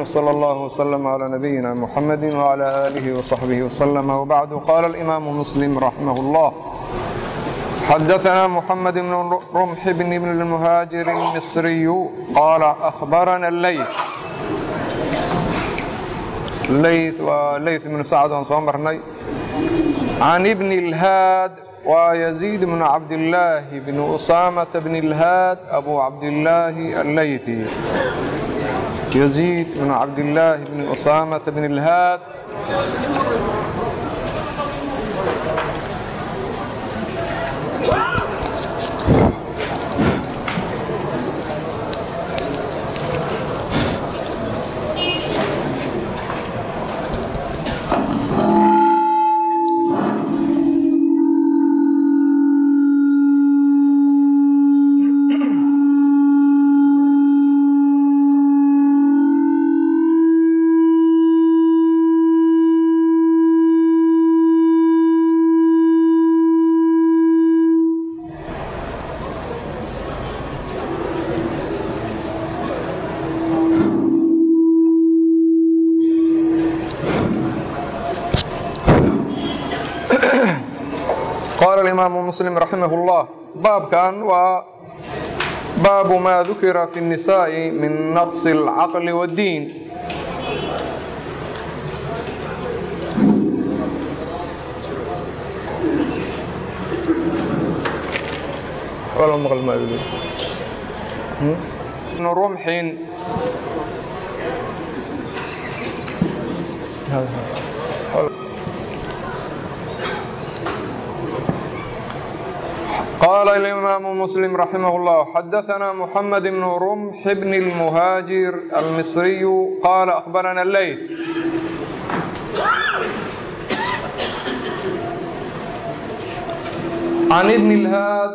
وصلى الله وسلم على نبينا محمد وعلى آله وصحبه وسلم وبعد قال الإمام مسلم رحمه الله حدثنا محمد بن رمح بن ابن المهاجر المصري قال أخبرنا الليث الليث وليث بن سعد صامرني عن ابن الهاد ويزيد بن عبد الله بن أسامة بن الهاد أبو عبد الله الليثي يزيد بن عبد الله بن أسامة بن الهاد قال الإمام مسلم رحمه الله باب كان وباب ما ذكر في النساء من نقص العقل والدين ولا مغل ما يقول ابن رمح قال الإمام مسلم رحمه الله حدثنا محمد بن رمح بن المهاجر المصري قال أخبرنا الليث عن ابن الهاد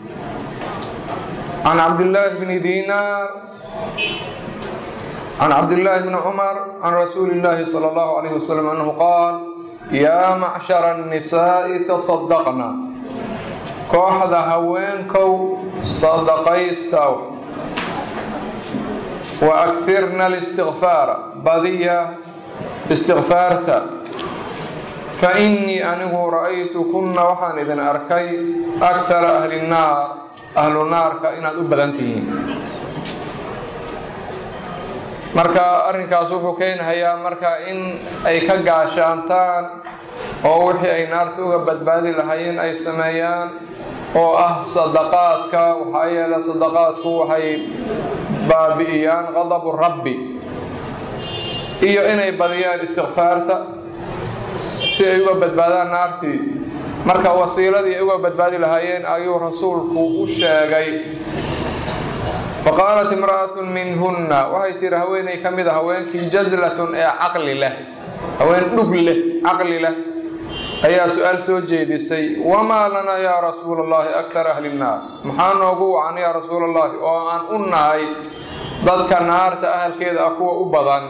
عن عبد الله بن دينار عن عبد الله بن عمر عن رسول الله صلى الله عليه وسلم أنه قال يا معشر النساء تصدقنا kooxda haweenkow sadaqaystaw wa akirna اlistikfaara badiya istikfaarta fa innii anigu ra'aytu kunna waxaan idin arkay akara ahli nnaar ahlu naarka inaad u badan tihiin marka arrinkaas wuxuu keenhayaa marka in ay ka gaashaantaan oo wixii ay naarta uga badbaadi lahaayeen ay sameeyaan oo ah sadaqaadka waxaa yeele sadaqaadku waxay baabi'iyaan qadabu rabbi iyo inay badiyaan istikfaarta si ay uga badbaadaan naartii marka wasiiladii ay uga badbaadi lahaayeen ayuu rasuulku u sheegay faqaalat imra'atun minhunna waxay tihi haweeney ka mid a haweenkii jazlatun ee caqli leh haween dhug leh caqli leh ayaa su-aal soo jeedisay wamaa lanaa yaa rasuula allahi akara ahli nnaar maxaa noogu wacan yaa rasuula allahi oo aan u nahay dadka naarta ahalkeeda ah kuwa u badan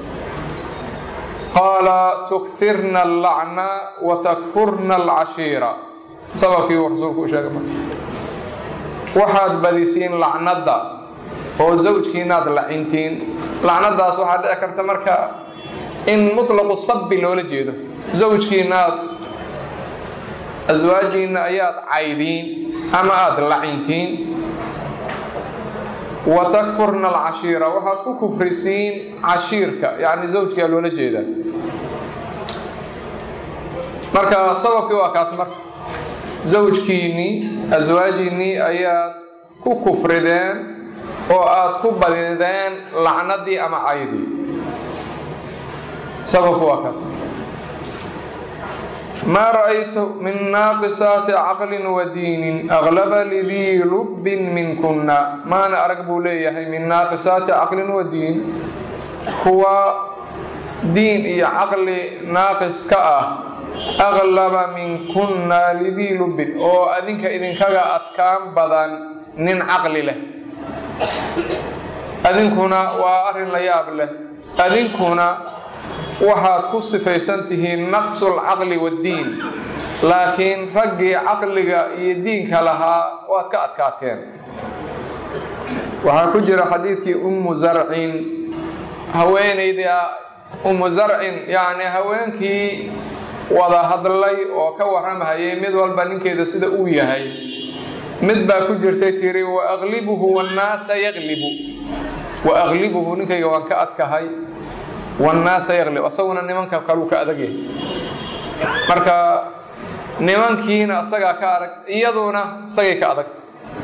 qaala tukfirna allacna wa takfurna alcashiira sababkii uu rasuulku u sheegay marka waxaad badisiin lacnadda oo zawjkiinaad lacintiin lacnadaas waxaa dhici karta marka in mutlaqu sabbi loola jeedo zawjkiinaad aswaajiinna ayaad caydiin ama aada lacintiin wa takfurna alcashiira waxaad ku kufrisiin cashiirka yacni zawjkaa loola jeedaa marka sababkii waa kaas marka zawjkiinnii aswaajiinnii ayaad ku kufrideen oo aad ku badideen lacnadii ama caydii sababku waa kaas maa ra'aytu min naaqisaati caqlin wa diinin aglaba lidii lubbin minkunna maana arag buu leeyahay min naaqisaati caqlin wa diin kuwa diin iyo caqli naaqis ka ah aglaba minkunna lidii lubbin oo adinka idinkaga adkaan badan nin caqli leh adinkuna waa arrin la yaab leh adinkuna waxaad ku sifaysan tihiin naqsulcaqli waddiin laakiin raggii caqliga iyo diinka lahaa waad ka adkaateen waxaa ku jira xadiidkii ummu zarcin haweenayda umu zarcin yacni haweenkii wada hadlay oo ka warramahayay mid walba ninkeeda sida uu yahay mid baa ku jirtay tiri wa aqlibuhu wannaasa yaqlibu wa aqlibuhu ninkayga waan ka adkahay wannaasa yaqlib asaguna nimanka kaluu ka adag yahay marka nimankiina isagaa ka adag iyaduna isagay ka adagta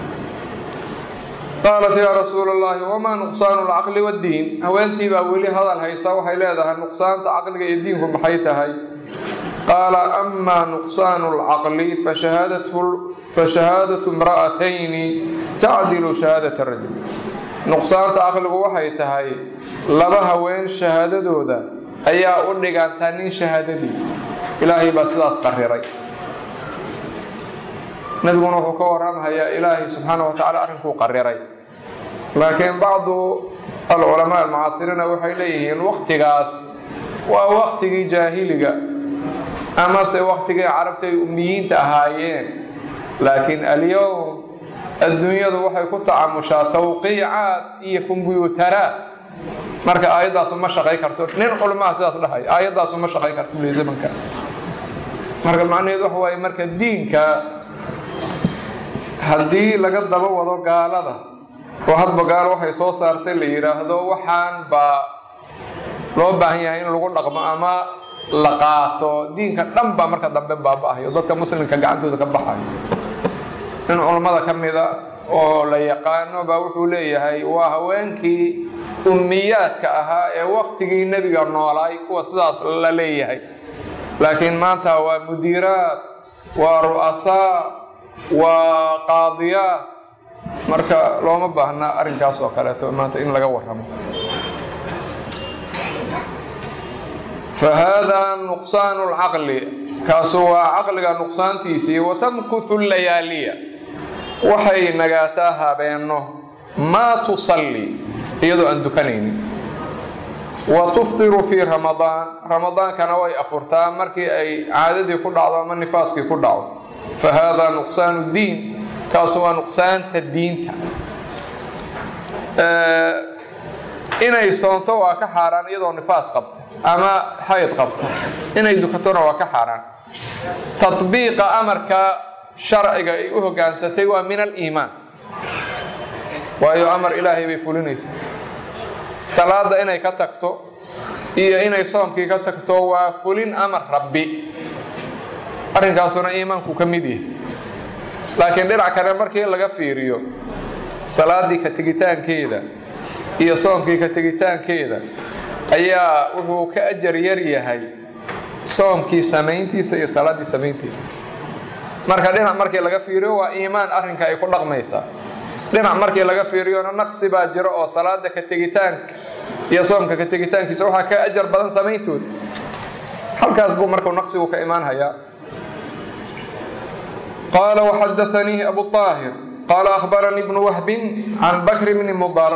qaalat yaa rasuula allahi wamaa nuqsaanu alcaqli waddiin haweentii baa weli hadal haysa waxay leedahay nuqsaanta caqliga iyo diinku maxay tahay qaala amaa nuqsaanu alcaqli fashahaadatu imra'atayni tacdilu shahaadata rajul nuqsaanta caqligu waxay tahay laba haween shahaadadooda ayaa u dhigantaa nin shahaadadiisa ilaahay baa sidaas qariray nabiguna wuxuu ka warramhayaa ilaahay subxaana wa tacala arrinkuu qariray laakiin bacdu alculamaa almucaasiriina waxay leeyihiin waktigaas waa waktigii jaahiliga amase waktigii carabta ay ummiyiinta ahaayeen laakiin alyowm adduunyadu waxay ku tacamushaa tawqiicaad iyo kombyuutaraad marka aayaddaasu ma shaqay karto nin culmaha sidaas dhahay aayaddaasu ma shaqay karto buli zamanka marka macnaheedu waxa waaye marka diinka haddii laga daba wado gaalada oo hadba gaalo waxay soo saartay la yidhaahdo waxaan baa loo baahan yahay in lagu dhaqmo ama la qaato diinka dhan baa marka dambe baaba-ayo dadka muslimka gacantooda ka baxayo nin culammada ka mida oo la yaqaano baa wuxuu leeyahay waa haweenkii ummiyaadka ahaa ee waktigii nebiga noolaay kuwa sidaas la leeyahay laakiin maanta waa mudiiraad waa ru'asaa waa qaadiyaad marka looma baahna arrinkaas oo kaleeto maanta in laga warramo fahaadaa nuqsaanu lcaqli kaasu waa caqliga nuqsaantiisii watamkuthu layaaliya waxay nagaataa habeenno maa tusalli iyadoo aan dukanaynin wa tuftiru fii ramadaan ramadaankana way afurtaa markii ay caadadii ku dhacdo ama nifaaskii ku dhaco fa haadaa nuqsaanu diin kaasu waa nuqsaanta diinta inay soonto waa ka xaaraan iyadoo nifaas qabta ama xayd qabta inay dukatona waa ka xaaraan tatbiiqa amarka sharciga ay u hogaansatay waa min aliimaan waayo amar ilaahay bay fulinaysaa salaada inay ka tagto iyo inay soomkii ka tagto waa fulin amar rabbi arrinkaasuna iimaanku ka mid yahay laakiin dhinac kale markii laga fiiriyo salaadii ka tegitaankeeda iyo soomkii ka tegitaankeeda ayaa wuxuu ka ajar yar yahay soomkii samayntiisa iyo salaaddii samaynteeda marka dhinac markii laga fiiriyo waa iimaan arrinka ay ku dhaqmaysaa dhinac markii laga fiiriyona naqsi baa jiro oo salaada ka tegitaanka iyo soomka ka tegitaankiisa waxaa ka ajar badan samayntooda halkaas buu markuu naqsigu ka imaan hayaa qaala waxadaanii abu طaahir qaala akhbaranii bnu wahbin can bakr bni mudar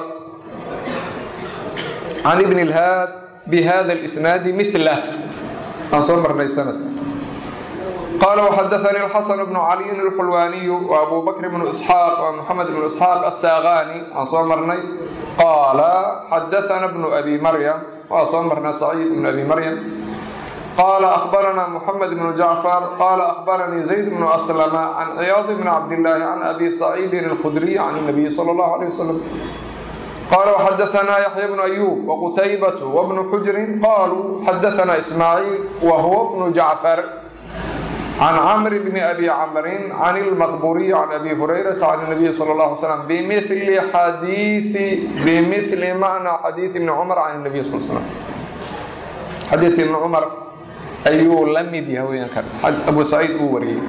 can ibn اlhaad bihada اlisnaadi milah aan soo marnay sanadka قال وxdثني الxسن بن علي الxلواني وأbو بكر بن إسحاq ومحمد بن إسحاq الساغاني aan soo marnay qال xdثna بن أbي mريم waa soo marnay سعيد بن أbي mريم qال أخبرنا محمد بن جعفر qال أخبرني زيد بن أسلم عن عياض بن عبد الله عن أbي سعيد الخdري عن النبي صلى الله عليه وسلم قال وxdثna يحيى بن أيوب وqتيبة وبن حجر qالوا xdثna إسماعيل وهو بن جعفر عن عمرو بن أبي عمرو عن المقبوري عن أبي هريرة عن النبي صلى الله عليه وسلم بمثل حديث بمثل معنى حديث ابن عمر عن النبي صلى الله عليه وسلم حديث ابن عمر أيو لم يديه كان أبو سعيد أوري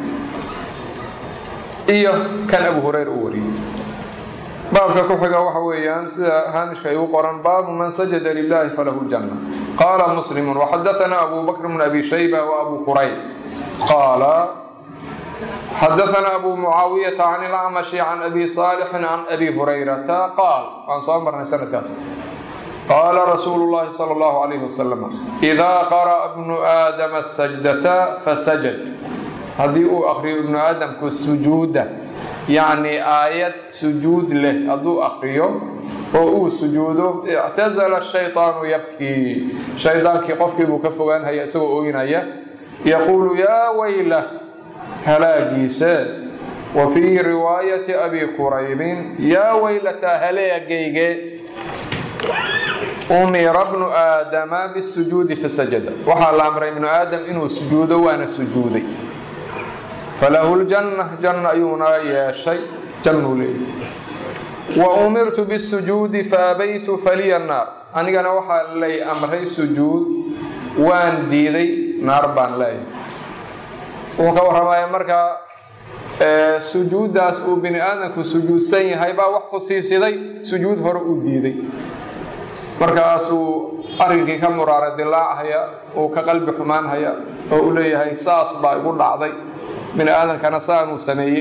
إيه كان أبو هريرة أوري baabka ku xiga waxa weeyaan sida haamishka ay u qoran baabu man sajada lilahi falahu ljanna qaala muslimu waxadaثana abu bakr bn abi shayba وabu qurayb qaala xadaثana abu mucaawiyaةa can اlacmashi can abi صaalixin can abi hurayrata qaal waan soo marnay sanadkaas qaala rasuulu اllahi salى اllahu عalayh wasalam إidaa qara'a bnu aadama sajdata fasajad haddii uu akriyo ibnu aadamku sujuuda yacni aayad sujuud leh hadduu akriyo oo uu sujuudo ictasala shayطaanu yabkii shaydaankii qofkii buu ka fogaanhaya isagoo ooynaya yaquulu yaa waylah halaagiise wa fii riwaayati abi quraybin yaa waylataa haleegayge umira bnu aadama bisujuudi fasajada waxaa la amray ibnu aadam inuu sujuudo waana sujuuday falahu ljanna janna ayuuna yeeshay jannuu leeyahy wa umirtu bisujuudi faabaytu faliya naar anigana waxaa lay amray sujuud waan diiday naar baan leeyahay wuxuu ka warramaya markaa sujuuddaas uu bini aadamku sujuudsan yahay baa wax khusiisiday sujuud hore uu diiday markaasuu arrinkii ka muraara dilaachaya uu ka qalbi xumaanhaya oo u leeyahay saas baa igu dhacday bini aadamkana saanuu sameeyey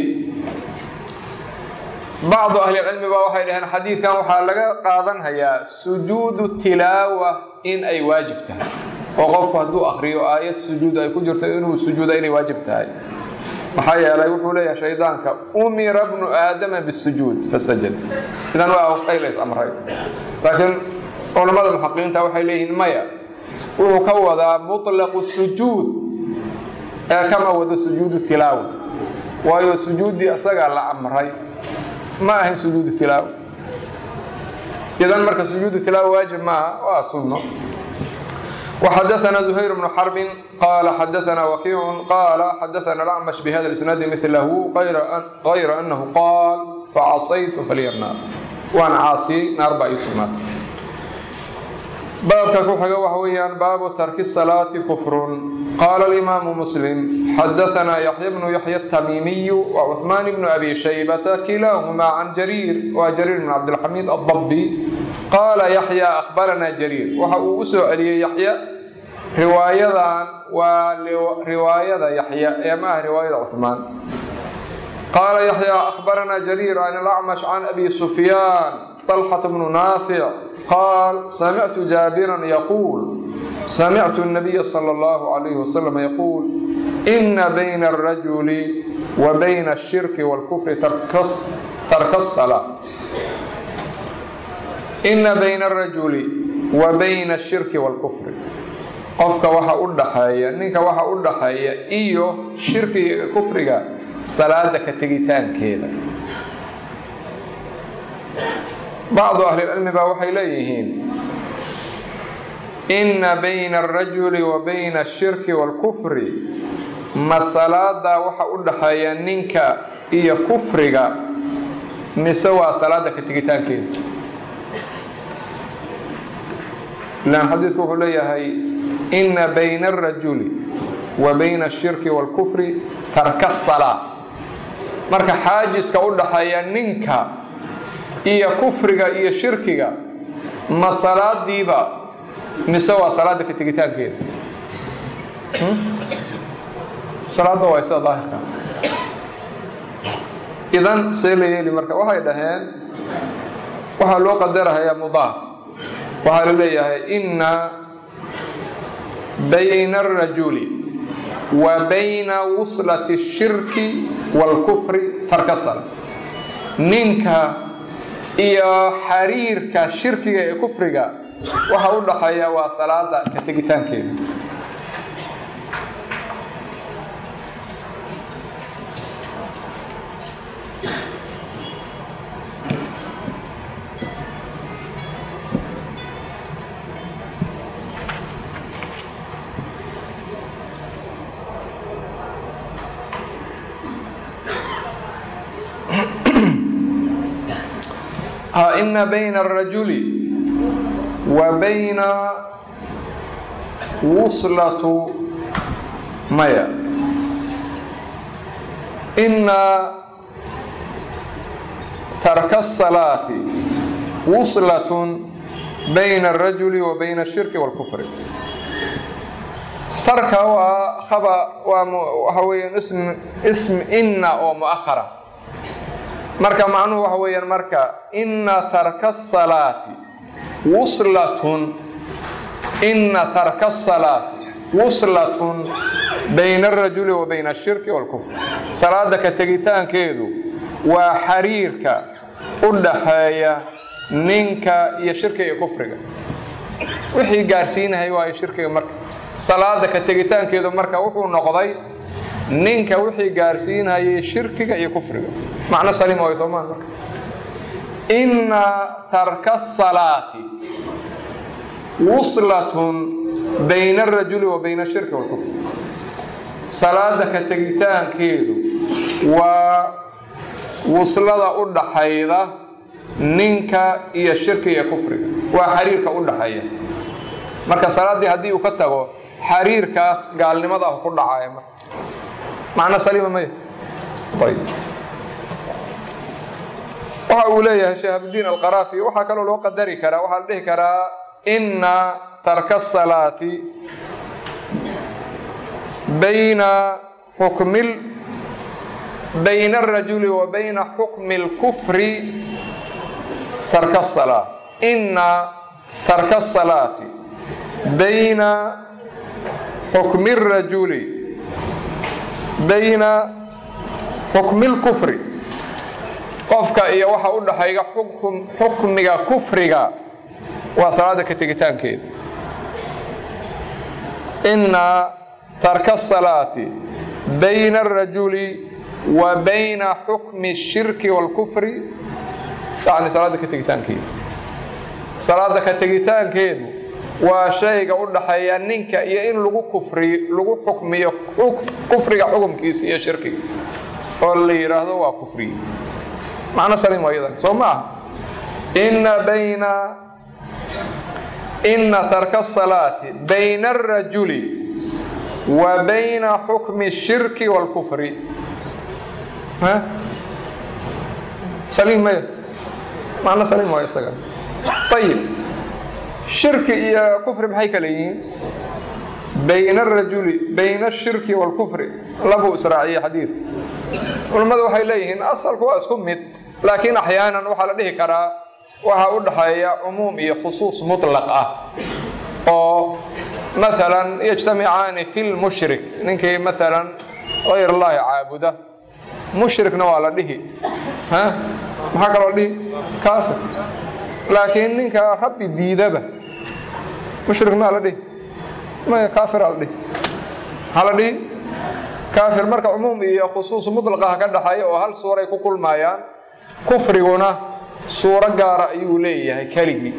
bacdu ahlicilmi baa waxay dhaheen xadiidkan waxaa laga qaadanhayaa sujuudu tilaawa in ay waajib tahay oo qofku hadduu akriyo aayad sujuud ay ku jirto inuu sujuuda inay waajib tahay maxaa yeelay wuxuu leeyahay shaydaanka umira bnu aadama bisujuud fasajad idan waa ay lays amray laakiin culammada muxaqiqiinta waxay leeyihiin maya wuxuu ka wadaa muطlaqu sujuud ee kama wado sujuudu tilaawa waayo sujuuddii isagaa la amray ma ahayn sujuudu tilaawa idan marka sujuudu tilaawa waajib maaha waa sunno وxdثna زhayر بن xرب qال xdثna وkيع qال xdثna الأعmش بhda الإسناaد mثlh غayr أنه qاal facaصaytu falya الناar waan caasiyey naar baa ii sugnaatay baabka ku xiga waxa weeyaan baabu tarki الصلاaةi kfr qاla الإmاam mسلم xdثna يحyى بن يحyى التmيmiي وcثمان بن أbي شhيبة kilاahma عن جرير wa جرير بن cبدالحميد الضبي qaala yaxya akhbaranaa jariir waxa uu u soo celiyey yaxya riwaayadan waa riwaayada yaxya ee ma ah riwaayada cuhmaan qaala yaxya akhbaranaa jariir can alacmash can abi sufyaan طalxata bnu naafic qaal samictu jaabiran yaquul samictu الnabiya salى اllahu عalayh wasalam yaquul ina bayna الrajuli wa bayna الshirki wاlkufri tarka الsalaa ina bayna arajuli wa bayna ashirki waalkufri qofka waxa u dhaxeeya ninka waxa u dhaxeeya iyo shirkiga iyo kufriga salaada ka tegitaankeeda bacdu ahlilcilmi baa waxay leeyihiin ina bayna alrajuli wa bayna ashirki waalkufri ma salaadaa waxa u dhaxeeya ninka iyo kufriga mise waa salaada ka tegitaankeeda ilaan xadiidku wuxuu leeyahay ina bayna alrajuli wa bayna ashirki wاlkufri tarka salaa marka xaajiska u dhaxeeya ninka iyo kufriga iyo shirkiga ma salaadiiba mise waa salaada ka tegitaankeeda salaada waa sida daahirka idan see la yeeli marka waxay dhaheen waxaa loo qadarahayaa mudaaf waxaa la leeyahay ina bayna alrajuli wa bayna wuslati الshirki wاlkufri tarka sala ninka iyo xariirka shirkiga ee kufriga waxa u dhaxeeya waa salaada ka tegitaankeeda ina bayna alrajuli wa bayna wuslatu maya ina tarka الsalaati wuslatun bayna alrajuli wa bayna الshirki wاlkufri tarka waa aba waa waxa weeyaan ism ism ina oo muahara marka macnuhu waxa weeyaan marka ina tarka الsalaati wuslatun ina tarka الsalaati wuslatun bayna alrajuli wa bayna ashirki wاlkufr salaada ka tegitaankeedu waa xariirka u dhaxeeya ninka iyo shirkiga iyo kufriga wixii gaarsiinahay waayo shirkiga marka salaada ka tegitaankeedu marka wuxuu noqday ninka wixii gaarsiinhayay shirkiga iyo kufriga macno saliim way soomaa marka inna tarka salaati wuslatun bayna arajuli wa bayna ashirki walkufr salaada ka tegitaankeedu waa wuslada u dhaxayda ninka iyo shirki iyo kufriga waa xiriirka u dhaxeeya marka salaaddii haddii uu ka tago xiriirkaas gaalnimada ah ku dhacaya marka macno saliima maya ayb waxa uu leeyahay shahabuddiin alqaraafi waxaa kaloo loo qadari karaa waxaa la dhihi karaa inna tarka salaati bayna xukmil bayna alrajuli wa bayna xukmi اlkufri tarka الsalaa ina tarka الsalaati bayna xukmi الrajuli bayna xukmi اlkufri qofka iyo waxa u dhaxayga xukmiga kufriga waa salaada ka tegitaankeeda ina tarka الsalaati bayna الrajuli wa bayna xukmi الshirki wاlkufri yani salaada ka tegitaankeedu salaada ka tegitaankeedu waa shayga u dhaxeeya ninka iyo in lagu kufriyo lagu xukmiyo kufriga xukumkiisa iyo shirkiga oo la yidhaahdo waa kufriye macno saliim waa iyadan soo ma aha ina bayna ina tarka الsalaati bayna الrajuli wa bayna xukmi الshirki wاlkufri saliim maya macno saliim waa isaga ayib shirki iyo kufri maxay kale yihiin bayna arajuli bayna ashirki waalkufri labuu israaciyey xadiidka culammadu waxay leeyihiin asalku waa isku mid laakiin axyaanan waxaa la dhihi karaa waxaa u dhaxeeya cumuum iyo khusuus mutlaq ah oo maalan yajtamicaani fi lmushrik ninkii maalan hayr allahi caabuda mushrikna waa la dhihi maxaa kaloo dhihi kaafir laakiin ninka rabbi diidaba mushrik maa la dhihi maya kaafiraa la dhihi maxaa la dhihi kaafir marka cumuum iyo khusuus mutlaqaha ka dhaxeeya oo hal suuray ku kulmayaan kufriguna suuro gaara ayuu leeyahay keligii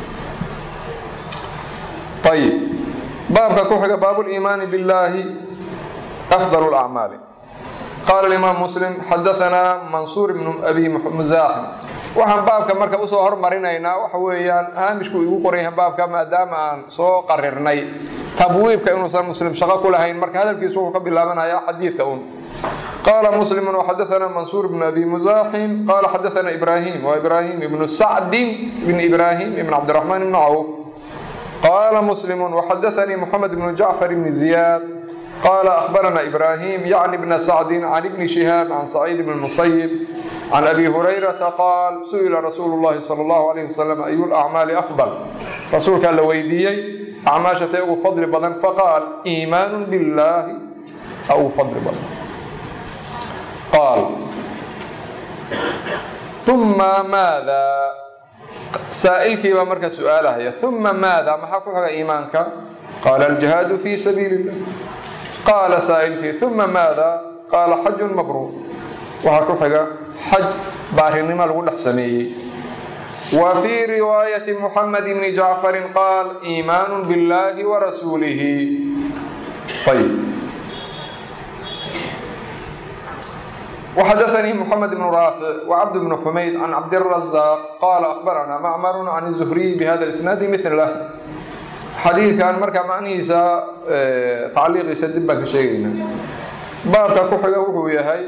ayib baabka ku xiga baabuliimaani billaahi afdal lacmaali qaala imaam muslim xadaanaa mansuur ibnu abi musaaxim waxaan baabka marka usoo hormarinaynaa waxa weeyaan haamishku igu qoran yahay baabka maadaama aan soo qarirnay tabwiibka inuusan muslim shaqo ku lahayn marka hadalkiisu wuxuu ka bilaabanayaa xadiidka un qaala muslimu waxadaanaa mansuur ibnu abi musaaxim qaala xadaanaa ibraahim waa ibraahim ibnu sacdin ibn ibraahim ibn cabdiraxmaan ibnu cawf qaala muslimu waxadaanii moxamed ibnu jacfar ibni ziyaad قال أخبرنا إبراهيم يعني بن سعد عن ابن شهاب عن سعيد بن المسيب عن أبي هريرة قال سئل رسول الله صلى الله عليه وسلم أي الأعمال أفضل رسول كان لويديي أعماشة أو فضل بدن فقال إيمان بالله أو فضل بدن قال ثم ماذا سائلك ومركز سؤالها ثم ماذا ما حقك إيمانك قال الجهاد في سبيل الله qaala saa'ilkii uma maada qaala xajun mabruur waxaa ku xiga xaj baarinimo lagu dhex sameeyey wa fii riwaayati muxamed bni jacfarin qaal iimaanu biاllaahi wa rasuulihi ayb وxadaثnii mحamed بن raafic وcabd بن xumayd can cabdiلraزاq qaala أخbarana macmar can الزhriy bhada الإsnaadi mثlah xadiidkan marka macnihiisa tacliiqiisa dib baan ka sheegaynaa baabka ku xiga wuxuu yahay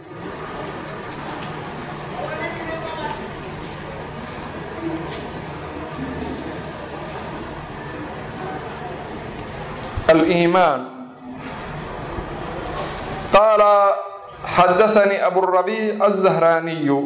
aliimaan qaala xadaثanii aburabiic الزahraaniyu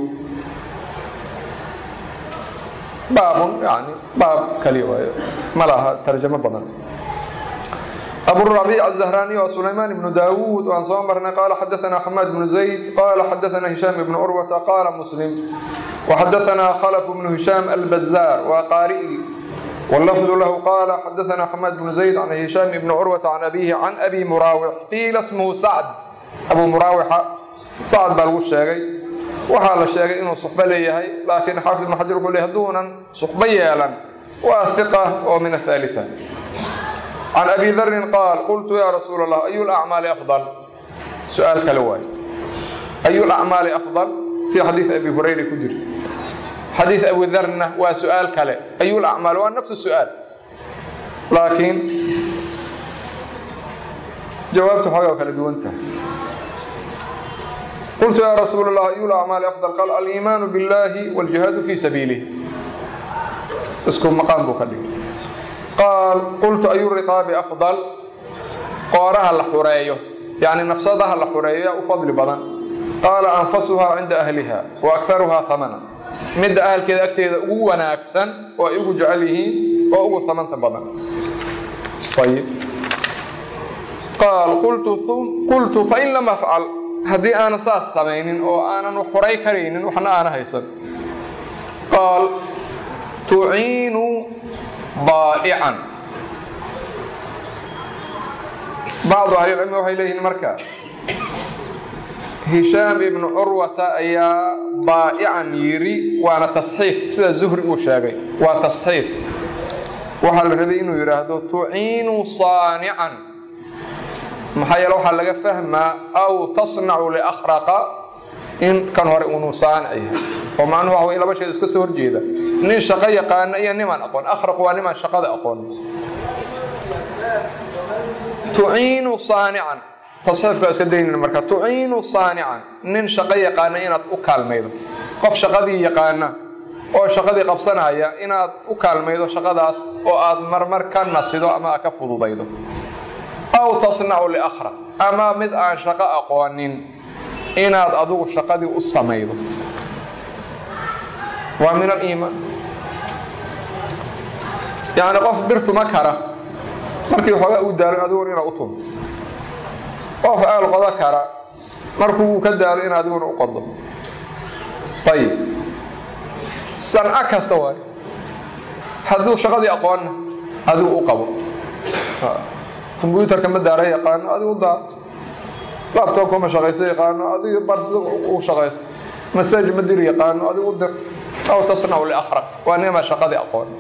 baabun yani baab kaliya waayo ma laha tarjamo badan أبو الربيع الزهراني وسليمان بن داود وعن صامرنا قال حدثنا حماد بن زيد قال حدثنا هشام بن عروة قال مسلم وحدثنا خلف بن هشام البزار وقارئي واللفظ له قال حدثنا حماد بن زيد عن هشام بن عروة عن أبيه عن أبي مراوح قيل اسمه سعد أبو مراوح سعد بن الشيخي waxaa la sheegay inuu suxbo leeyahay laakiin xaafid ibn xajar wuxuu leeyahay hadduunan suxbo yeelan waa hiqa oo min athalitha can abi darin qaal qultu yaa rasuula allah ayu lacmaali afdal su-aal kale waaye ayu lacmaali afdal fii xadiid abi hurayra ku jirta xadiid abi darna waa su-aal kale ayu lacmaal waa nafsu su-aal laakiin jawaabtu xoogaa kala duwan tahay قلت يا رسول الله أي الأعمال أفضل قال الإيمان بالله والجهاد في سبيله اسكن مقام بكلي قال قلت أي الرقاب أفضل قارها الحرية يعني نفسها الحرية أفضل بدن قال أنفسها عند أهلها وأكثرها ثمنا مد أهل كذا أكتئ وانا أكسن وإيقو جعله وإيقو ثمن بدن طيب قال قلت ثم قلت فإن لم أفعل haddii aanan saas samaynin oo aanan xuray karaynin waxna aana haysan qaal tuciinu baa'ican bacdu ahlilcilmi waxay leeyihiin marka hishaam ibnu curwata ayaa baa'ican yidhi waana tasxiif sida zuhri uu sheegay waa tasxiif waxaa la rabay inuu yidhaahdo tuciinu saanican maxaa yeele waxaa laga fahmaa aw tasnacu liakhraqa in kan hore unuu saanic yahay oo macnuhu waxa wey laba sheed iska soo horjeeda nin shaqo yaqaana iyo nimaan aqoon akhraq waa nimaan shaqada aqoon tuciinu saanican tasxiifka iska daynayna marka tuciinu saanican nin shaqo yaqaana inaad u kaalmaydo qof shaqadii yaqaana oo shaqadii qabsanaya inaad u kaalmaydo shaqadaas oo aad marmar ka nasido ama aad ka fududaydo aw tasnacu liakhraq ama mid aan shaqo aqoonin inaad adigu shaqadii u samaydo waa min aliimaan yacni qof birtuma kara markii xoogaa uu daalo adiguna inaad u tunto qof aal qodo kara markuu uu ka daalo in adiguna u qodo ayib sanco kasta waayo hadduu shaqadii aqoonna adigu u qabo kombyuutarka ma daara yaqaano adigu daa labtobka ma shaqayso yaqaano adigu bar sida u shaqaysto masaaj ma dir yaqaano adigu dir aw tasnacu liakhraq waa nima shaqadii aqoon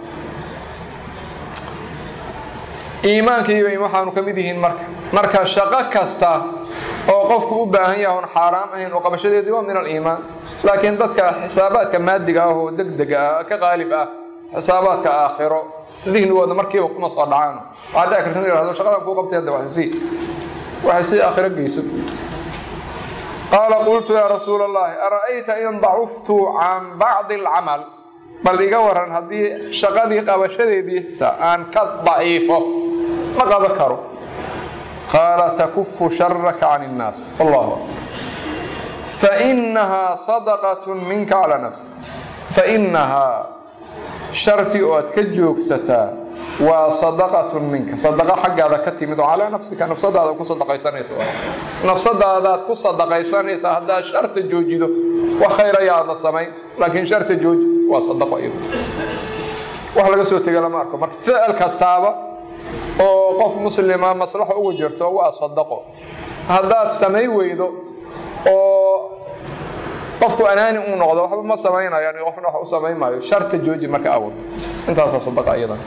iimaankiiba waxaanu ka mid yihiin marka marka shaqo kasta oo qofku u baahan yahay oon xaaraam ahayn oo qabashadeedii waa min aliimaan laakiin dadka xisaabaadka maadiga ah oo degdega ah ka qaalib ah xisaabaadka aakhiro dihnigooda markiiba kuma soo dhacaan waxaa dhici karta in yihahdo shaqadan kuu qabtay hadda waxsii waxay sii aakhiro geyso qaala qultu yaa rasuula allahi ara'ayta in dacuftu can bacdi alcamal bal iga waran haddii shaqadii qabashadeedii ta aan ka daciifo ma qaban karo qaala takufu sharaka can innaas wallahu fainahaa sadaqat minka calaa nafsi fainahaa sharti oo aad ka joogsataa waa sadaqatun minka sadaqa xaggaada ka timid oo calaa nafsika nafsadaada ku sadaqaysanaysa nafsadaadaad ku sadaqaysanaysaa haddaad sharta joojido wax khayr ayaadna samayn laakiin sharta jooji waa sadaqo iyadu wax laga soo tegay lama arko marka ficil kastaaba oo qof muslima maslaxo ugu jirto waa sadaqo haddaad samay weydo oo qofku anaani uu noqdo waxba ma samaynayo qofna wax u samayn maayo sharta jooji marka awal intaasaa sadaqa iyadan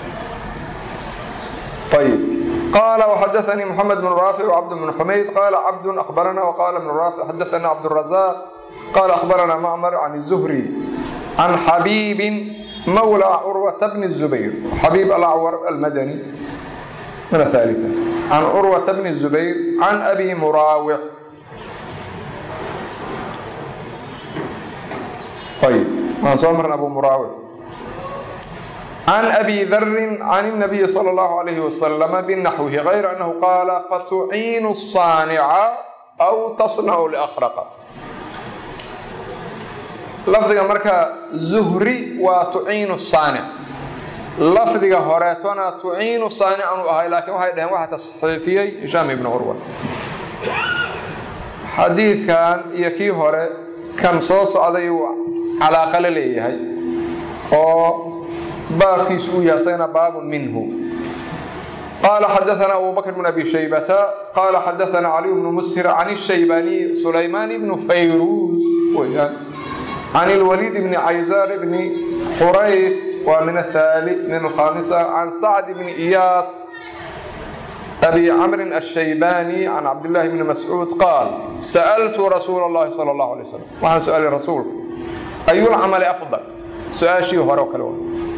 طيب قال وحدثني محمد بن رافع وعبد بن حميد قال عبد أخبرنا وقال ابن رافع حدثنا عبد الرزاق قال أخبرنا معمر عن الزهري عن حبيب مولى عروة بن الزبير حبيب الأعور المدني من الثالثة عن عروة بن الزبير عن أبي مراوح طيب ما صامر أبو مراوح عن أبي ذر عن النبي صلى الله عليه وسلم بنحوه غير أنه قال فتعين الصانع أو تصنع لأخرق لفظك مركا زهري وتعين الصانع lafdiga horeetona tuciinu saanican u ahay laakiin waxay dhaheen waxa tasxiifiyey hishaam ibnu curwa xadiidkan iyo kii hore kan soo socday uu calaaqa la leeyahay oo baabkiisu uu yahay asagana baabun minhu قال حدثنا أبو بكر بن أبي شيبة قال حدثنا علي بن مسهر عن الشيباني سليمان بن فيروز عن الوليد بن عيزار بن حريث ومن الثالث من الخامسة عن سعد بن إياس أبي عمرو الشيباني عن عبد الله بن مسعود قال سألت رسول الله صلى الله عليه وسلم وعن سؤال الرسول أي العمل أفضل سؤال شيء هروك الأول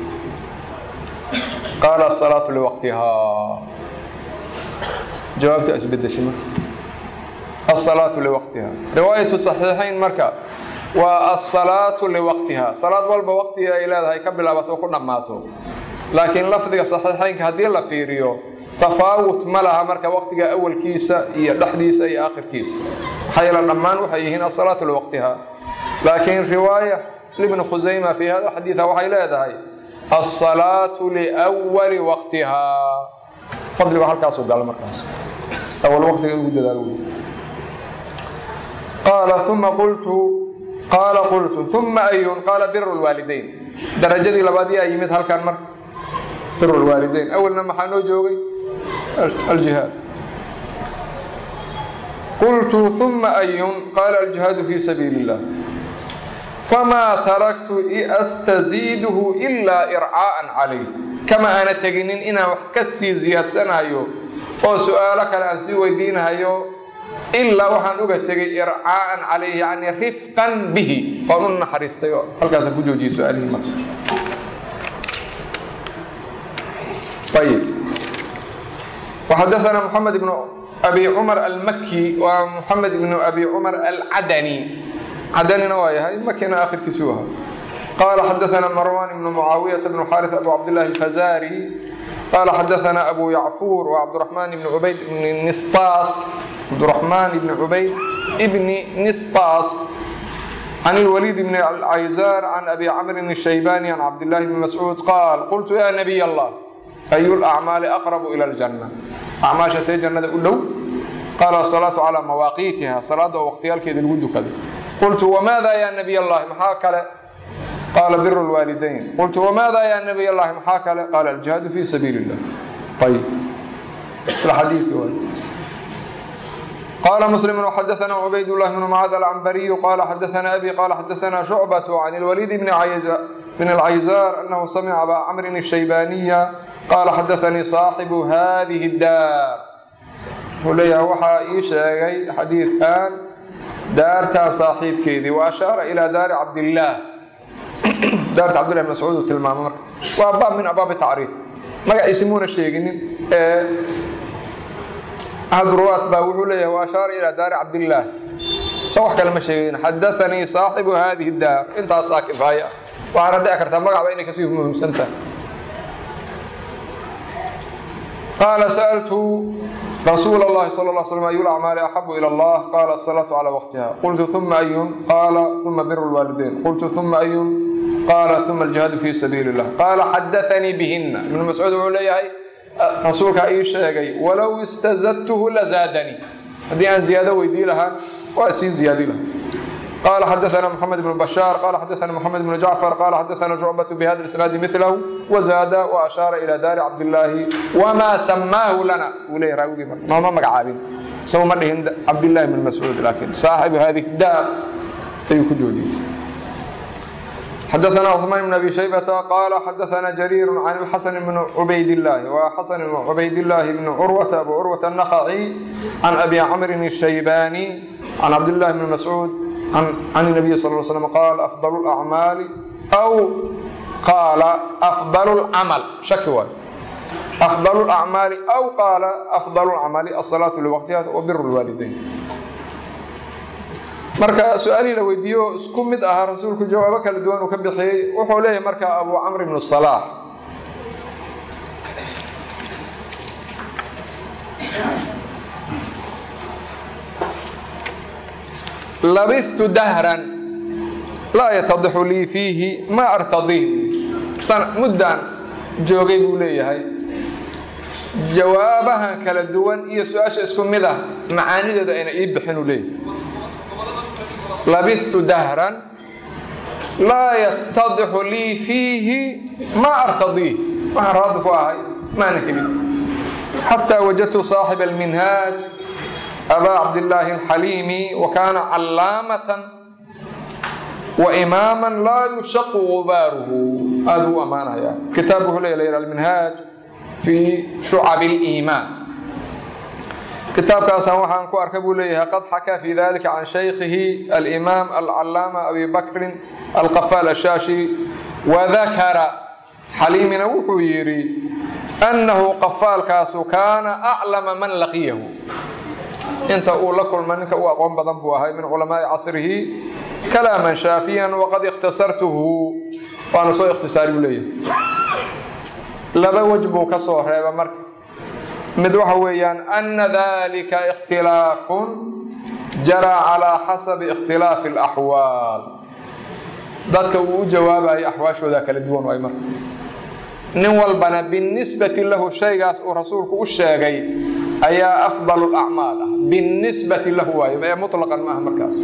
قال الصلاة لوقتها جوابت أسبد شمر الصلاة لوقتها رواية صحيحين مركا والصلاة لوقتها صلاة والبا وقتها إلى هاي قبل أبتو كنا ماتوا لكن لفظ صحيحين كهدي الله في ريو تفاوت ملها مركا وقتها أول كيسة هي دحديسة هي آخر كيسة حيلا النمان وحيهن الصلاة لوقتها لكن رواية لابن خزيمة في هذا الحديث وحي لا هاي الصلاة لأول وقتها فضل بحال كاسو قال مركز أول وقت يقول قال ثم قلت قال قلت ثم أي قال بر الوالدين درجة لبادية يمد هل كان مركز بر الوالدين أول لما حانو جوغي الجهاد قلت ثم أي قال الجهاد في سبيل الله فما تركت أستزيده إلا إرعاء عليه كما أنا تجنين إنا وحكسي زياد سنايو أو سؤالك أنا أسي ويدينهايو إلا وحن أغتغي إرعاء عليه يعني رفقا به قانون حريستيو هل كاسا كجوجي سؤالي ما طيب وحدثنا محمد بن أبي عمر المكي ومحمد بن أبي عمر العدني عدننا وياها مكينا آخر كسوها قال حدثنا مروان بن معاوية بن حارث أبو عبد الله الفزاري قال حدثنا أبو يعفور وعبد الرحمن بن عبيد بن نسطاس عبد الرحمن بن عبيد ابن نسطاس عن الوليد بن العيزار عن أبي عمرو الشيباني عن عبد الله بن مسعود قال قلت يا نبي الله أي الأعمال أقرب إلى الجنة أعمال شتي جنة أولو قال الصلاة على مواقيتها صلاة وقتها الكيد الود كذا قلت وماذا يا نبي الله محاكلة قال بر الوالدين قلت وماذا يا نبي الله محاكلة قال الجهاد في سبيل الله طيب مثل حديث قال مسلم وحدثنا عبيد الله بن معاذ العنبري قال حدثنا أبي قال حدثنا شعبة عن الوليد بن عيزار بن العيزار أنه سمع أبا عمرو الشيباني قال حدثني صاحب هذه الدار وليها وحا إيشاغي حديث كان دارتا صاحب كيدي وأشار إلى دار عبد الله دارت عبد الله بن مسعود وتلمام وباب من أبواب التعريف ما يسمون الشيء أحد الرواة باوحوا لي وأشار إلى دار عبد الله صوح كلمة شيء حدثني صاحب هذه الدار أنت صاكب هاي وأنا ذكرت مقع بينك سيف من سنة قال سألت رسول الله صلى الله عليه وسلم أي الأعمال أحب إلى الله قال الصلاة على وقتها قلت ثم أي قال ثم بر الوالدين قلت ثم أي قال ثم الجهاد في سبيل الله قال حدثني بهن ابن مسعود عليه رسولك أي شيء ولو استزدته لزادني هذه أن زيادة ويدي لها وأسي زيادة لها قال حدثنا محمد بن بشار قال حدثنا محمد بن جعفر قال حدثنا شعبة بهذا الإسناد مثله وزاد وأشار إلى دار عبد الله وما سماه لنا وليه راوي ما ما مقعابين سوى مرة عبد الله بن مسعود لكن صاحب هذه الدار يكجوجي حدثنا عثمان بن ابي شيبه قال حدثنا جرير عن الحسن بن عبيد الله وحسن بن عبيد الله بن عروه ابو عروه النخعي عن ابي عمرو الشيباني عن عبد الله بن مسعود عن عن النبي صلى الله عليه وسلم قال افضل الاعمال او قال افضل العمل شكوى افضل الاعمال او قال افضل العمل الصلاه لوقتها وبر الوالدين marka su-aalihii la weydiiyo isku mid ahaa rasuulku jawaabo kala duwan uu ka bixiyey wuxuu leeyahay marka abu camr ibnu salaax labistu dahran laa yatadixu lii fiihi ma artadiih muddaan joogay buu leeyahay jawaabahan kala duwan iyo su-aasha isku mid ah macaanidooda ayna ii bixin uu leeyahay labithtu dahran laa yatadixu lii fiihi maa artadiih waxaan raaddi ku ahay maana helin xataa wajadtu saaxiba alminhaaj abaa cabdillaahi alxaliimi wa kaana callaamatan wa imaaman laa yushaqu gubaaruhu aada u ammaanaya kitaabku wuxuu leeyahay alminhaaj fii shucabi aliimaan kitaabkaasaan waxaan ku arkay buu leeyahay qad xakaa fi dalika can shaykhihi alimaam alcalaama abi bakrin alqafaal ashaashi wadakara xaliimina wuxuu yidhi annahu qafaalkaasu kaana aclama man laqiyahu inta uu la kulma ninka u aqoon badan buu ahay min culamaai casrihi kalaaman shaafiyan waqad ikhtasartuhu waana soo ikhtisaari buu leeyahay laba wej buu ka soo reeba marka mid waxa weeyaan ana dalika ikhtilaafun jaraa calaa xasabi ikhtilaafi alaxwaal dadka uu u jawaabayo axwaashooda kala duwan waay marka nin walbana binisbati lahu shaygaas uu rasuulku u sheegay ayaa afdalu lacmaal ah binisbati lahu waayo ee mutlaqan maaha markaas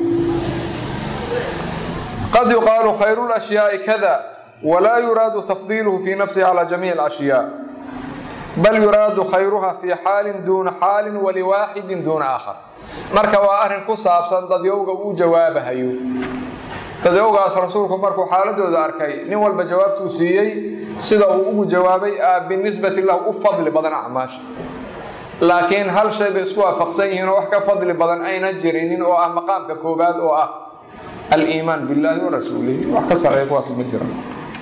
qad yuqaalu khayru lashyaai kada walaa yuraadu tafdiiluhu fi nafsihi calى jamiic alashyaa bal yuraadu khayruha fi xaalin duuna xaalin waliwaaxidin duuna aakhar marka waa arrin ku saabsan dadyowga uu jawaabahayo dadyowgaas rasuulku markuu xaaladooda arkay nin walba jawaabtuu siiyey sida uu ugu jawaabay a binisbati lahu u fadli badan acmaasha laakiin hal shay bay isku waafaqsan yihiin oo wax ka fadli badan ayna jirinin oo ah maqaamka koobaad oo ah aliimaan billaahi wa rasuulihi wax ka sareeya kuwaas ma jiraan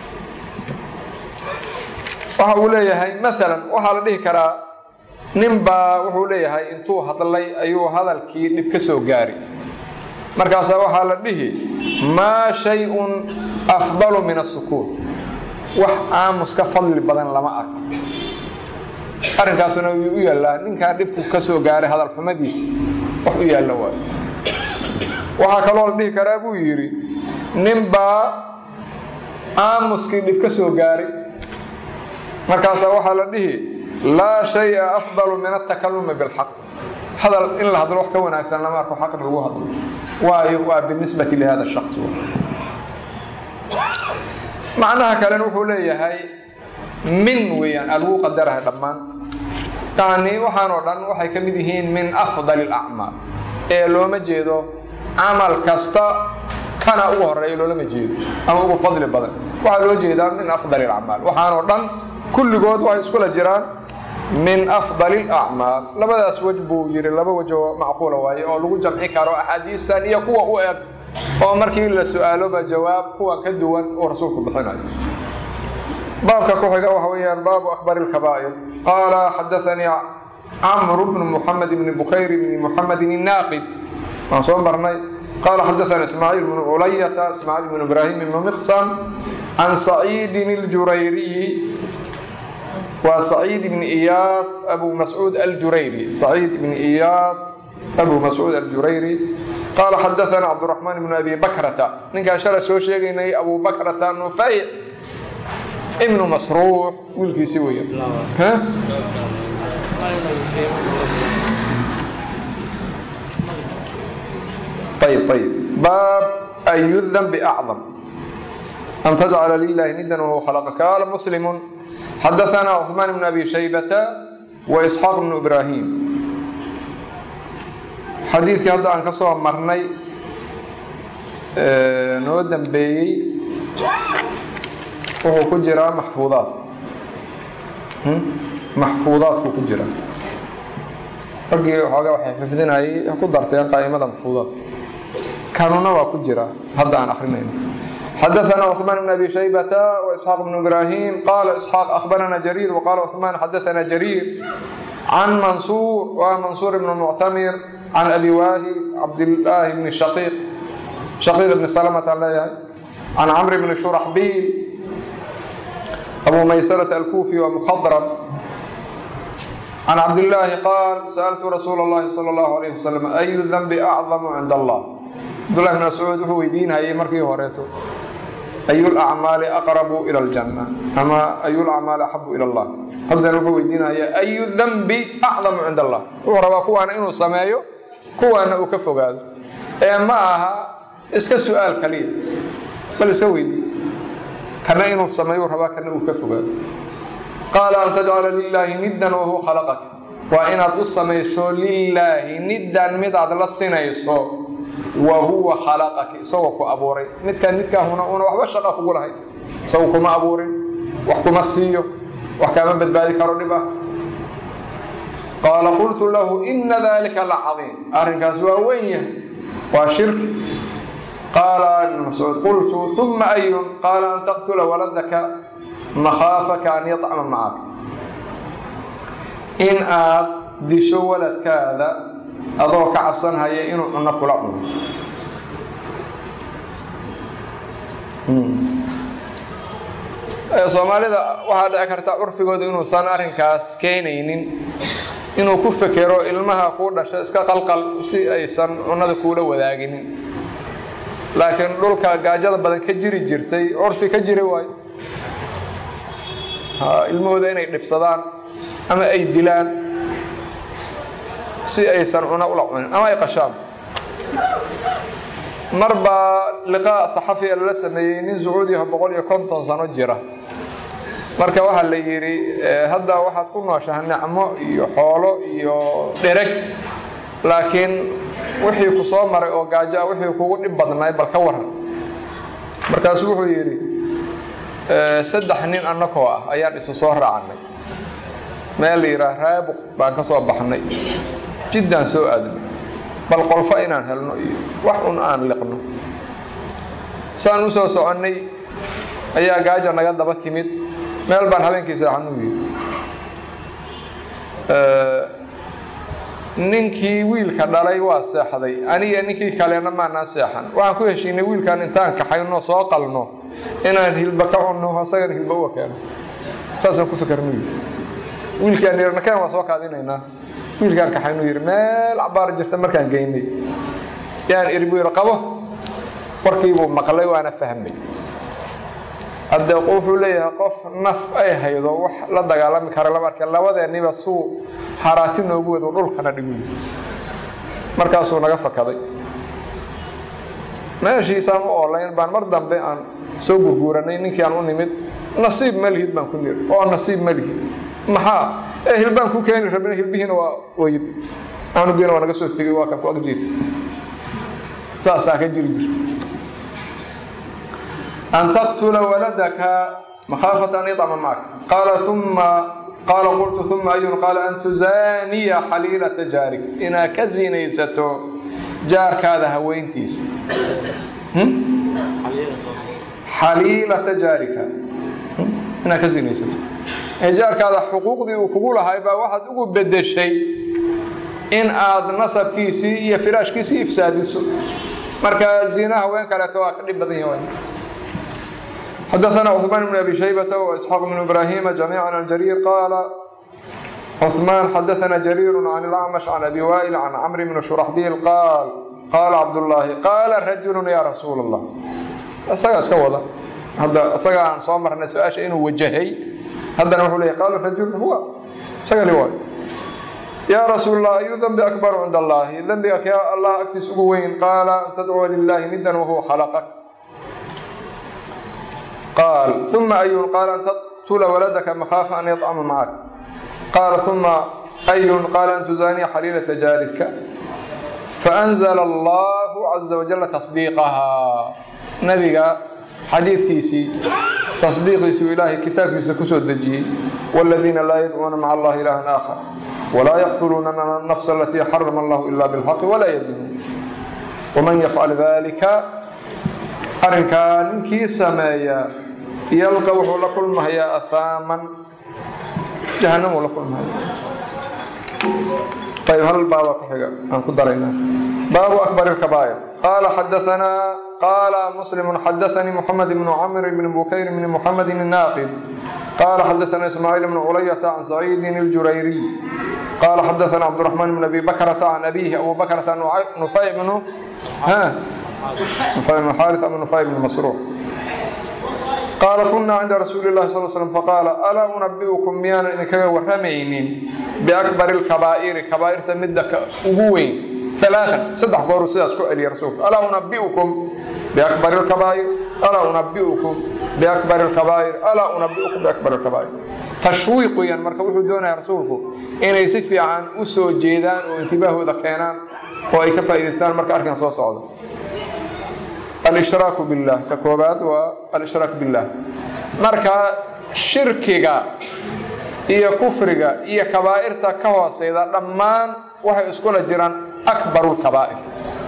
waxa uu leeyahay maalan waxaa la dhihi karaa nin baa wuxuu leeyahay intuu hadlay ayuu hadalkii dhib ka soo gaari markaasaa waxaa la dhihi maa shay-un afdalu min asukuun wax aamus ka fadli badan lama arko arrinkaasuna wuu u yaallaa ninkaa dhibku ka soo gaaray hadal xumadiisa wax u yaalla waayo waxaa kaloo la dhihi karaa buu yidhi nin baa aamuskii dhib ka soo gaaray markaasaa waxaa la dhihi laa shaya afdalu min atakalumi bilxaq hadal in la hadlo wax ka wanaagsan lama arko xaq in lagu hadlo waayo waa binisbati lihada shaks macnaha kalena wuxuu leeyahay min weeyaan aa lagu qadarahay dhammaan yani waxaan oo dhan waxay ka mid yihiin min afdali alacmaal ee looma jeedo camal kasta kana ugu horeeya loolama jeedo ama ugu fadli badan waxaa loo jeedaa min afdali alacmaal waxaanoo dhan kulligood waxay iskula jiraan min afdali alacmaal labadaas wej buu yidhi laba wej oo macquula waaye oo lagu jamci karo axaadiistan iyo kuwa u eg oo markii la su-aaloba jawaab kuwa ka duwan uu rasuulku bixinayo baabka ku xiga waxa weeyaan baabu akbari lkabaa'ir qaala xadaanii camru bnu muxamed bni bukayr bni muxamedin innaaqid waan soo marnay qaala xadaana ismaaciil bnu culayata ismaaciil bnu ibraahim ibnu miqsam can saciidin اljurayriyi waa saciid ibni iyaas abu mascuud aljurayri saciid ibni iyaas abu mascuud aljurayri qaala xadaana cabduraxmaan ibnu abi bakrata ninkaan shalay soo sheegaynay abu bakrata nufayc ibnu masruux wiilkiisi weya ayb ayb baab ayu danbi acdam an tajcala lilahi nidan wahuwa khalaqa qaala muslimu xadaana cuثmaan bn abi shaybata wa isxaaq bnu ibraahim xadiidkii hadda aan ka soo marnay noo dambeeyey wuxuu ku jiraa maxfuudaad maxfuudaadku ku jira raggii xoogaa waxay xifdinayay ku darteen qaa'imada maxfuudaad kanuna waa ku jira hadda aan akrinayno xadaثna cثmaan bn abi shaybata وإsxaaq bn ibrahim qala isxaaq akhbarana jariir wqala cثmaan xadaثna jariir can mansuur wa mansuur bn muctamir can abi waahil cabdillaahi bni shaqiiq shaqiiq bni salmata aan leeyahay can camr bni shuraxbiil abu maysarة alkufi wa mkhadrm can cabdillaahi qaal sa'altu rasuula اllahi salى اllahu alayh wasalam ayu danbi acdamu cind allah cabdullahi bn mascuud wuxuu weydiinhayay markii horeeto ayu lacmaali aqrabu ila aljanna ama ayu lacmaali axabu ila allah haddana wuxuu weydiinayaa ayu danbi acdamu cinda allah wuxuu rabaa kuwaana inuu sameeyo kuwaana uu ka fogaado ee ma aha iska su-aal kaliya bal iska weydii kana inuu sameeyo rabaa kana uu ka fogaado qaala an tajcala lilaahi niddan wahuwa khalaqaka waa inaad u samayso lilaahi niddan midaad la sinayso wa huwa khalaqaka isagoo ku abuuray midkaan midkaahuna una waxba shaqa kugu lahayn isagu kuma abuurin wax kuma siiyo wax kaama badbaadi karo dhib ah qaala qultu lahu ina dalika la cadiim arrinkaas waa weyn yahay waa shirki qaala ibnu mascuud qultu uma ayun qaala an taqtula waladaka makhaafaka an yacma macaka in aad disho waladkaada adoo ka cabsanhaya inuu cunno kula cuno soomaalida waxaa dhici karta curfigooda inuusan arrinkaas keenaynin inuu ku fekero ilmaha kuu dhasha iska qalqal si aysan cunnada kuula wadaaginin laakiin dhulka gaajada badan ka jiri jirtay curfi ka jiri waayo ilmahooda inay dhibsadaan ama ay dilaan si aysan cuno ula cunin ama ay qashaan mar baa liqaa saxafiya lala sameeyey nin sacuudiyaho boqol iyo konton sano jira marka waxaa la yidhi hadda waxaad ku nooshaha nicmo iyo xoolo iyo dhereg laakiin wixii ku soo maray oo gaajo ah wixii kugu dhib badnaay bal ka waran markaasuu wuxuu yidhi saddex nin annakoo ah ayaan isu soo raacnay meel la yidhaah raabuq baan ka soo baxnay jiddaan soo aadnay bal qolfo inaan helno iyo wax un aan liqno saan u soo soconnay ayaa gaaja naga daba timid meel baan habeenkii seexanuu yidhi ninkii wiilka dhalay waa seexday aniga ninkii kalena maanaan seexan waxaan ku heshiinay wiilkaan intaan kaxayno soo qalno inaan hilba ka cunno asagana hilba uga keeno saasaan ku fikernu yidhi wiilkaan yidhi nakeen waa soo kaadinaynaa wiilkaan kaxaynu yidhi meel cabaar jirta markaan geynay yaan iri buu yidhi qabo warkiibuu maqlay waana fahmay hadde wuxuu leeyahay qof naf ay haydo wax la dagaalami kara lama arke labadeenniba suu haraati noogu wado dhulkana dhigu markaasuu naga fakaday meeshiisaan u oolayn baan mar dambe aan soo gurguuranay ninkii aan u nimid nasiib ma lihid baan ku niri oo nasiib ma lihid maxaa ee hilbaan ku keeni rabin hilbihiina waa weyd anugiina waa naga soo tegey waa kan ku agjiif saasaa ka jiri jirta أن تقتل ولدك مخافة أن يطعم معك قال ثم قال قلت ثم أي قال أن تزاني حليلة جارك إنا كزينيستو جارك هذا هوينتيس حليلة جارك إنا كزينيستو جارك هذا حقوق دي وكقولها يبقى واحد أقول بدي شيء إن آد نصب كيسي يا فراش كيسي إفساديسو مركز زينها وين كانت واكد بدين وين حدثنا عثمان بن أبي شيبة وإسحاق بن إبراهيم جميعا عن جرير قال عثمان حدثنا جرير عن الأعمش عن أبي وائل عن عمرو بن شرحبيل قال قال عبد الله قال رجل يا رسول الله أسقى أسقى والله هذا أسقى عن صامر الناس أشياء إنه وجهي هذا نقول له قال الرجل هو أسقى رواية يا رسول الله أي ذنب أكبر عند الله ذنبك يا الله أكتس وين قال أن تدعو لله ندا وهو خلقك قال ثم أي قال أن تقتل ولدك مخافة أن يطعم معك قال ثم أي قال أن تزاني حليلة جارك فأنزل الله عز وجل تصديقها نبي حديث كيسي تصديق يسوي إلهي كتاب كيسي كسو الدجي والذين لا يدعون مع الله إلها آخر ولا يقتلون النفس التي حرم الله إلا بالحق ولا يزنون ومن يفعل ذلك أرنكا ننكي سمايا يلقى وحو لكل مهيا أثاما جهنم لكل مهيا طيب هل باب كحيقة أنكو درينا باب أكبر الكبائر قال حدثنا قال مسلم حدثني محمد بن عمرو بن بكير بن محمد الناقد قال حدثنا إسماعيل بن علية عن سعيد الجريري قال حدثنا عبد الرحمن بن أبي بكرة عن أبيه أبو بكرة نفيع بن ها نفيع بن حارث بن نفيع بن مسروق qaala kunaa cinda rasuuli llahi sal slm faqaala alaa unabi'ukum miyaanan idinkaga warramaynin biakbari lkabaa'iri kabaa'irta midda ugu weyn alaaan saddex gooru sidaas ku celiya rasuulku alaa unabi'ukum biakbari lkabaa'ir alaa unabi'ukum biakbari lkabaa'ir alaa unabi'ukum biakbari lkabaa'ir tashwiiq weeyaan marka wuxuu doonaya rasuulku inay si fiican u soo jeedaan oo intibaahooda keenaan oo ay ka faa'idaystaan marka arkan soo socdo alshraaku billah ka koobaad waa alishraak billah marka shirkiga iyo kufriga iyo kabaa'irta ka hooseyda dhammaan waxay iskula jiraan akbaru lkabaa'ir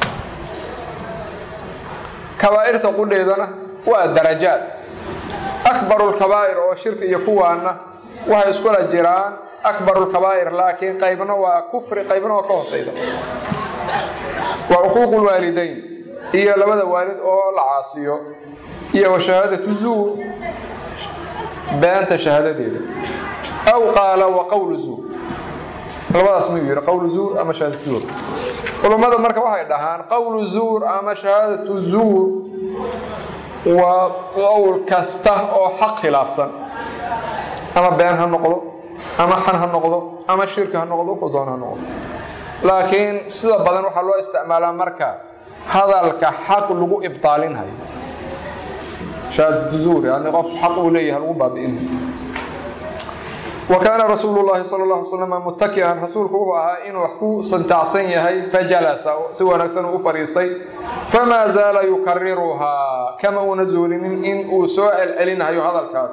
kabaa'irta qudheedana waa darajaad akbaru lkabaa'ir oo shirki iyo kuwaana waxay iskula jiraan akbaru lkabaa'ir laakiin qaybna waa kufri qaybna waa ka hooseyda waa cuquuqu lwaalidayn iyo labada waalid oo la caasiyo iyo wa shahaadatu zuur beenta shahaadadeeda aw qaala wa qowlu zuur labadaas miyuu yidhi qowlu zuur ama shahaadatu zuur culummada marka waxay dhahaan qowlu zuur ama shahaadatu zuur waa qowl kasta oo xaq khilaafsan ama been ha noqdo ama xan ha noqdo ama shirki ha noqdo wuxuu doon ha noqdo laakiin sida badan waxaa loo isticmaalaa marka hadalka xaq lagu ibtaalinhayo shahaadatu zuur yani qof xaq uu leeyahay lagu baabi'inhayo wa kaana rasuulu llahi sala alla alay slam mutaki'an rasuulku wuxuu ahaa inuu wax ku santaacsan yahay fajalasa si wanaagsan uu u fadhiistay famaa zaala yukariruhaa kama uuna zuulinin in uu soo celcelinhayo hadalkaas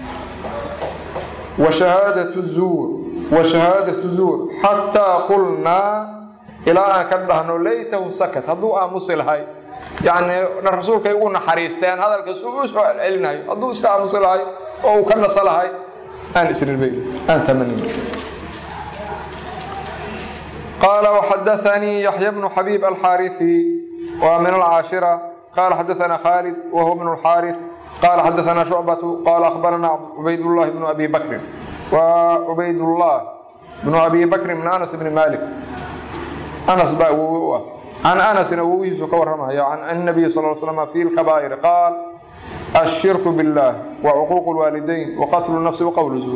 wa shahaadatu zuur wa shahaadatu zuur xataa qulnaa ilaa aan ka dhahno laytahu sakat hadduu aamusi lahay yacni rasuulkay ugu naxariisteen hadalkaas uu u soo celcelinayo hadduu iska aamusi lahay oo uu ka nasa lahay aan isrinbay aan tamanin قال وحدثني يحيى بن حبيب الحارثي ومن العاشرة قال حدثنا خالد وهو ابن الحارث قال حدثنا شعبة قال أخبرنا عبيد الله بن أبي بكر وعبيد الله بن أبي بكر من أنس بن مالك أنس بقى عن أنس نووي كورمها عن النبي صلى الله عليه وسلم في الكبائر قال الشرك بالله وعقوق الوالدين وقتل النفس وقول الزور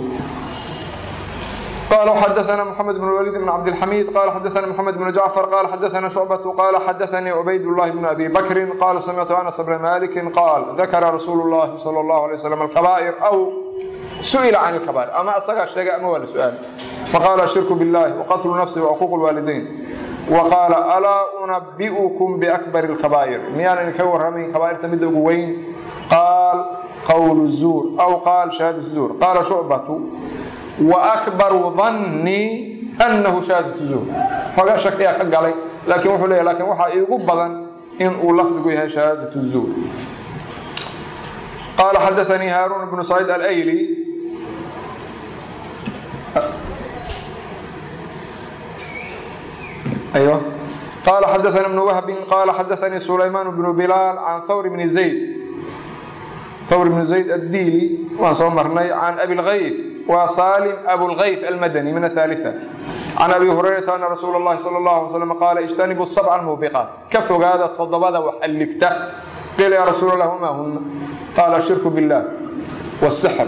قال حدثنا محمد بن الوليد بن عبد الحميد قال حدثنا محمد بن جعفر قال حدثنا شعبة قال حدثني عبيد الله بن أبي بكر قال سمعت أنس بن مالك قال ذكر رسول الله صلى الله عليه وسلم الكبائر أو سئل عن الكبائر أما أصدق الشيء أما ولا سؤال فقال الشرك بالله وقتل النفس وعقوق الوالدين وقال ألا أنبئكم بأكبر الكبائر ميان إن كور من كبائر تمد وين قال قول الزور أو قال شهادة الزور قال شعبة وأكبر ظني أنه شهادة الزور فقال شك يا حق علي لكن وحو لي لكن وحا يقول بدن إن أولفظ بها شهادة الزور قال حدثني هارون بن سعيد الأيلي أيوه قال حدثنا ابن وهب قال حدثني سليمان بن بلال عن ثور بن زيد ثور بن زيد الديلي وصمرني عن أبي الغيث وسالم أبو الغيث المدني من الثالثة عن أبي هريرة أن رسول الله صلى الله عليه وسلم قال اجتنبوا السبع الموبقات كفوا هذا التضبط وحلكته قيل يا رسول الله وما هن قال الشرك بالله والسحر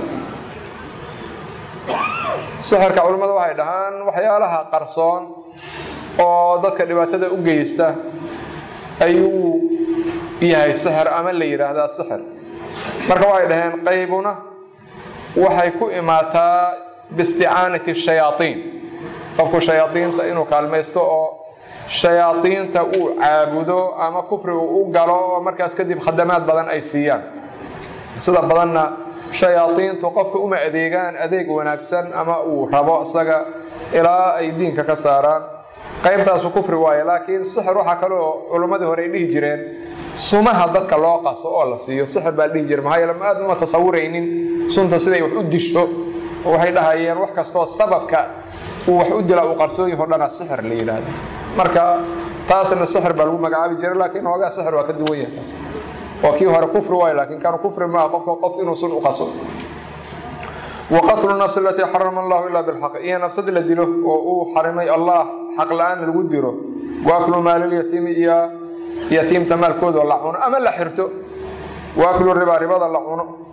sixirka culimmada waxay dhahaan waxyaalaha qarsoon oo dadka dhibaatada u geysta ayuu yahay sixir ama la yidhaahdaa sixir marka waxay dhaheen qaybuna waxay ku imaataa biisticaanati shayaaiin qofku shayaaiinta inuu kaalmaysto oo shayaaiinta uu caabudo ama kufri uu u galo oo markaas kadib khadamaad badan ay siiyaan sida badanna shayaaiintu qofka uma adeegaan adeeg wanaagsan ama uu rabo isaga ilaa ay diinka ka saaraan qaybtaasu kufri waaye laakiin sixir waxaa kale oo culimmadii hore ay dhihi jireen sumaha dadka loo qaso oo la siiyo sixir baa dhihi jira maxaa yeele ma aad uma tasawuraynin sunta siday wax u disho oo waxay dhahayeen wax kastoo sababka uu wax u dila uu qarsoon yaho dhana sixir la yidhaahdo marka taasna sixir baa lagu magacaabi jiray laakiin hoogaa sixir waa ka duwan yahay taas waa kii hore kufri waayo laakiin kanu kufri maaha qofka qof inuu sun u qaso وqتل النفس التي xرم الله إلا بالحق iyo نفسad la dilo oo uu xarimay allah xaq la-aan lagu diro وأklu maallyatiimi iyo yatiimta maalkooda la cuno ama la xirto وأklu ribaa ribada la cuno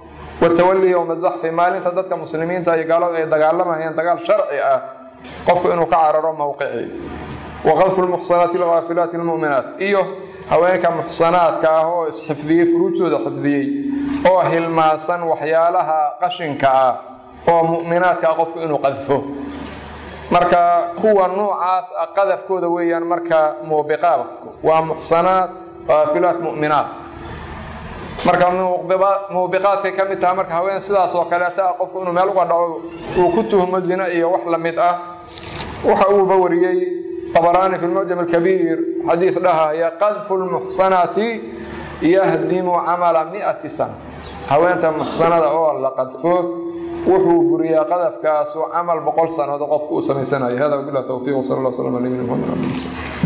watawali yowma zaxfi maalinta dadka muslimiinta iyo gaaladu ay dagaalamayeen dagaal sharci ah qofku inuu ka cararo mowqicii waqadfu lmuxsanaati alghaafilaati almu'minaat iyo haweenka muxsanaadka ah oo isxifdiyey furuujtooda xifdiyey oo hilmaasan waxyaalaha qashinka ah oo mu'minaadka ah qofku inuu qadfo marka kuwa noocaas ah qadafkooda weeyaan marka muubiqaadku waa muxsanaad haafilaat mu'minaat marka muubiqaadkay ka mid tahay marka haween sidaas oo kaleeta ah qofku inuu meel uga dhaco uu ku tuhmo zina iyo wax la mid ah waxa uuba wariyey طبراني في المعجم الكبير حديث لها هي قذف المحصنات يهدم عمل مئة سنة هوينت محصنة أو لا قذفه وحو بريا قذف كاسو عمل بقول سنة قف كوسمي سنة هذا وبالله توفيق وصلى الله وسلم على نبينا محمد